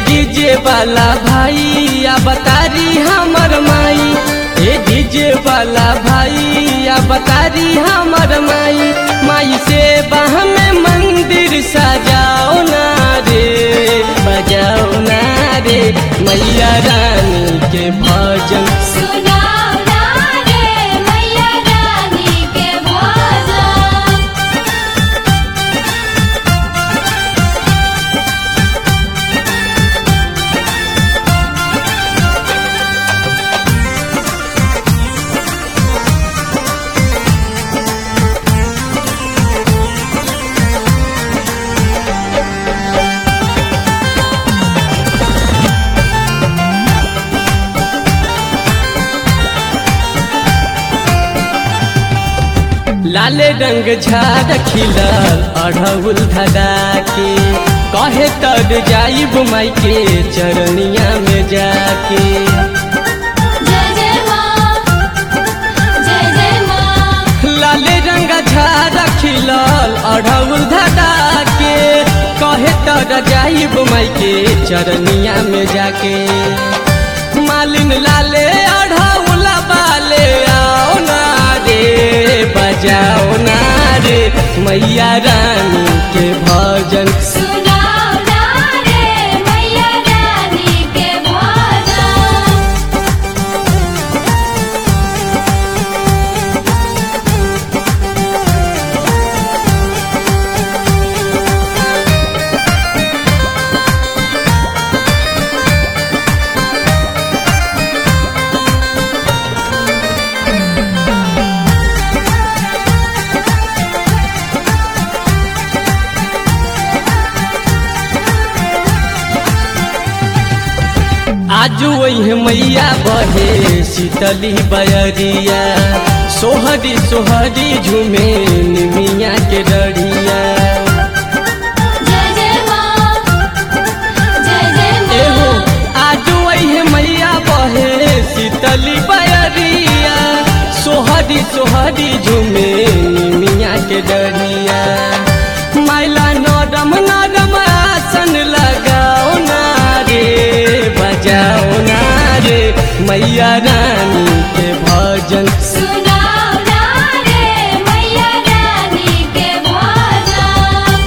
DJ वाला भाई या बतारी हमर माई ए डीजे वाला भाई या बतारी हमर माई माई से बाह में मंदिर सजाओ ना रे बजाओ ना रे मैया रानी के भजन सुनाओ ना रे मैया रानी के भजन लाल रंग झाड़ खिलल अढ़उल धदा के कहे तर जाइब माई के चरनिया में जाके जय जय माँ जय जय माँ लाल रंग झाड़ खिलल अढ़उल धदा के कहे तर जाइब माई के चरनिया में जाके मालिन लाले अढ़उला बाले आओ ना रे बजाओ ना रे मैया रानी के भजन सुनाओ ना रे मैया रानी के भजन आज वही मैया बहे शीतली बयरिया सोहरी सोहरी झूमे निमिया के डरिया जय जय माँ जय जय एहो माँ आज वही मैया बहे शीतली बयरिया सोहरी सोहरी झूमे निमिया के डरिया मैला नरम नरम आसन लगाओ ना रे बजाओ ना रे मैया रानी के भजन सुनाओ ना रे मैया रानी के भजन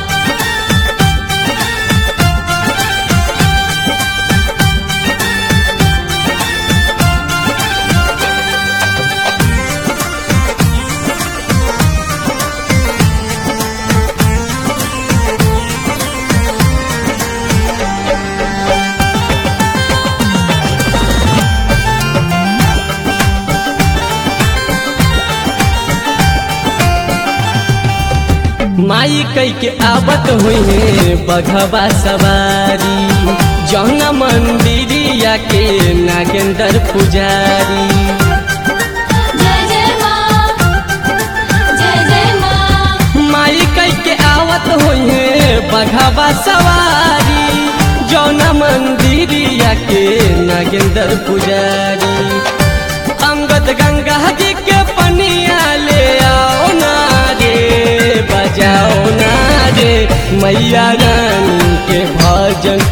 माई कई के आवत हुई बघवा सवारी जौना मंदिरिया के नागेंद्र पुजारी जय जय माँ जय जय माँ माई कई के आवत हुई बघवा सवारी जौना मंदिरिया के नागेंद्र पुजारी अंगद गंगा जी के पनिया ले आओ ना रे बजाओ ना रे मैया रानी के भजन